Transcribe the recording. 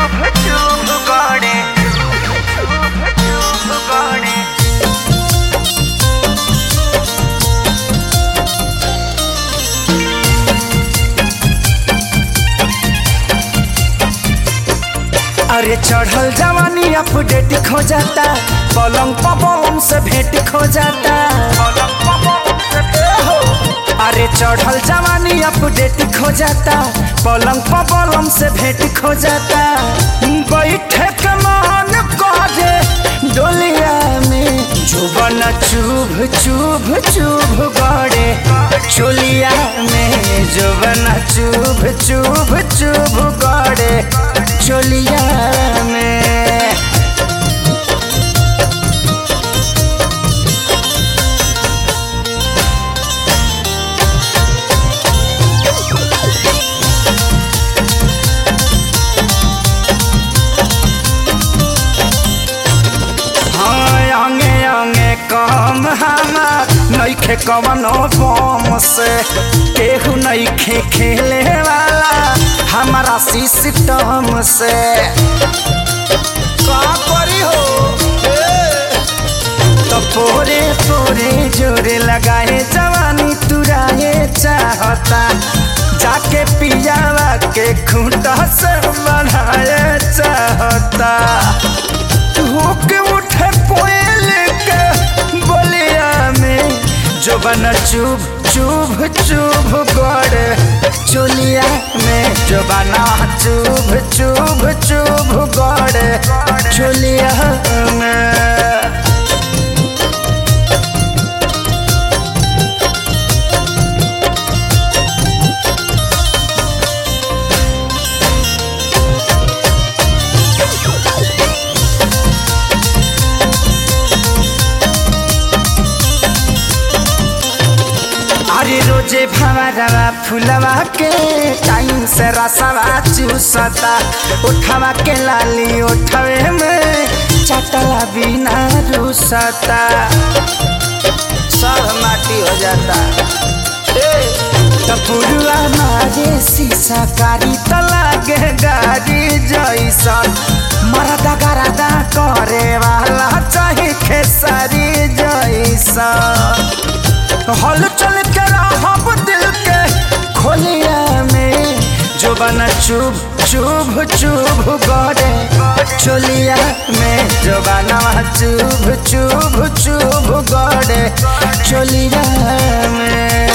चुभ चुभ गड़े चुभ चुभ गड़े अरे चढ़ल जवानी अपडेट खो जाता पलंग पवन से भेंट खो जाता अरे चढ़ल जवानी अपडेट खो जाता पलंग पवन से भेंट खो जाता बैठे के मन करे डोलिया में जुबन चुभ चुभ चुभ गड़े चोलिया में जुबन चुभ चुभ चुभ गड़े चोलिया में हाँ अंगे अंगे कम हमार नइखे कवनो बम से केहू नइखे खेले वाला हमारा सिस्टम से का करी हो तो पोरे पोरे जोरे लगाए जवानी तुराए चाहता जाके पियावा के खूंटा से बढ़ाए चाहता होके उठे कोयल के बोलिया में जो बना चुभ चुभ चुभ गड़े चोलिया में जो बना चुभ चुभ चुभ गड़े चोलिया में अरे रोजे भवरवा फुलवा के टाइम से रसवा चूसता उठवा के लाली उठवे में चटला बिना रूसता सब माटी हो जाता टपुरुआ मारे शीशा कारी त लागे गाड़ी जैसन मरदा गरदा करे वाला चाहे खेसारी जैसन हल चल के रहब दिल के खोलिया में जो बना चुभ चुभ चुभ गड़े चोलिया में जो बना चुभ चुभ चुभ गड़े चोलिया में